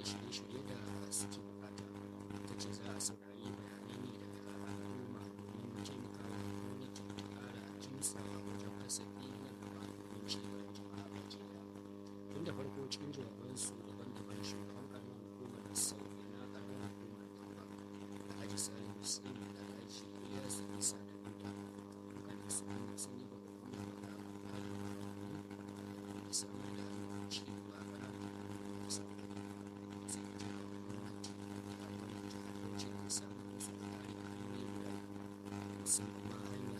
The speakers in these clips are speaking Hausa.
shirye-shirye da suke bukata ta ce za a saurari bayanai ne daga al'umma domin taimakawa gwamnati ta ƙara kimtsawa wajen kasafi na gaba domin ci gaban jama'a baki ɗaya tun da farko cikin jawabansu daban-daban shugaban karamar hukumar sauye na karamar hukumar kamba alhaji salim hussein da alhaji ilyas isa da duda dukkanin su sun yi babban da da samar da ci gaba a ƙananan hukumar da sauye sai da jira gwamnati da gwamnati jihar bauchi da samar da su da kare hanyoyi guda biyu musamman ma hanya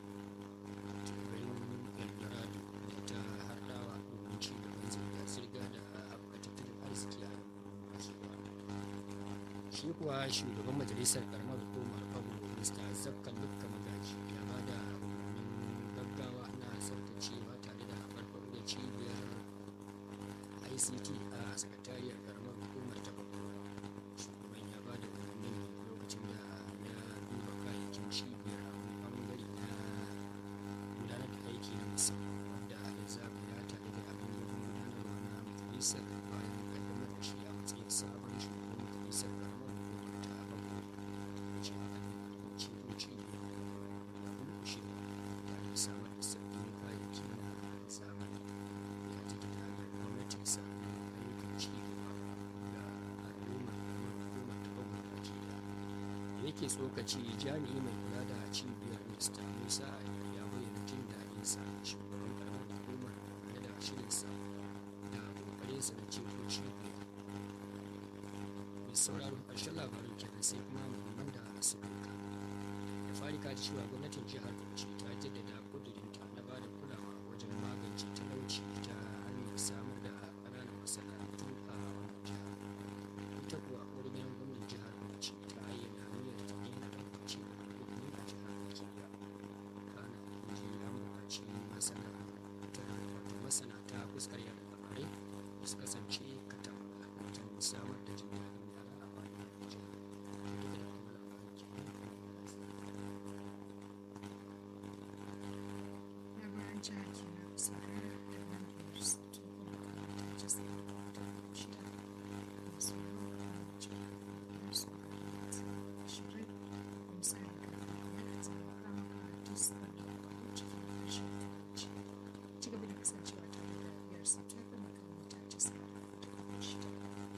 turin eldorado da ta hardawa domin ci gaban zirga-zirga da haɓaka tattalin arziki a shi kuwa shugaban majalisar karamar hukumar pablo mr zakka lukka magaji ya ba da umarnin gaggawa na tsaftacewa tare da farfaɗo da cibiyar ict a sakatariyar karamar hukumar ta bakwai shugaban ya ba da umarnin lokacin da ya duba kayayyakin cibiyar a wani bangare na gudanar da aiki na musamman wanda ya zagaya tare da abin gudanarwa na majalisar bayan kaddamar da shi a matsayin sabon shugaban majalisar karamar hukumar ta bakwai da ce haka ne ciboci da kulkushe tare da samar da sabbin kayayyaki na zamani ya ta da hanyar gwamnati sabbin ayyukan ci gaba ga al'ummar karamar hukumar ta bakwai baki ɗaya da yake tsokaci jami'i mai kula da cibiyar mr musa ya bayyana jin daɗin sa shugaban karamar hukumar da da shirinsa da ƙoƙarinsa da ceto cibiyar mai sauraron ƙarshen labarin kenan sai kuma muhimman da suka yi da fari ka ji cewa gwamnatin jihar bauchi ta jaddada ƙudurinta na ba da kulawa wajen magance talauci ta hanyar samar da ƙananan masana'antu a wannan jihar ita kuwa wani gidan gwamnan jihar bauchi ta ayyana hanyar ta gina tabbaci da ilimi a jihar baki daya kana ji an buƙaci masana'anta wato masana ta fuskar yada labarai da su kasance katam wajen samar da jin daɗin yara a wannan jihar duka da kuma labarin kenan labaran jihar kenan saurara da nan da su tukun da ta ce da shida masu yawan jihar da su shirin misali da ya zama kama ka tis da da kwallo cikin harshen turanci ci gaba da kasancewa tare da biyar su ta kuma kan mita ta sa da shida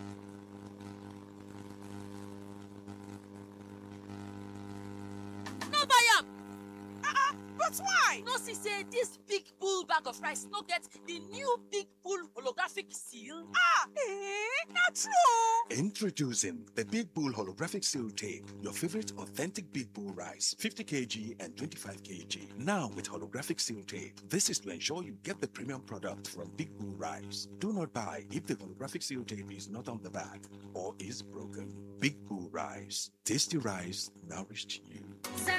no buy am But why? no see say dis big bull bag of rice no get di new big bull holographic seal. Ah, eh, not true. Introducing the Big Bull Holographic Seal Tape, your favorite authentic Big Bull rice, 50 kg and 25 kg. Now with holographic seal tape. This is to ensure you get the premium product from Big Bull Rice. Do not buy if the holographic seal tape is not on the bag or is broken. Big Bull Rice. Tasty rice nourished you. Say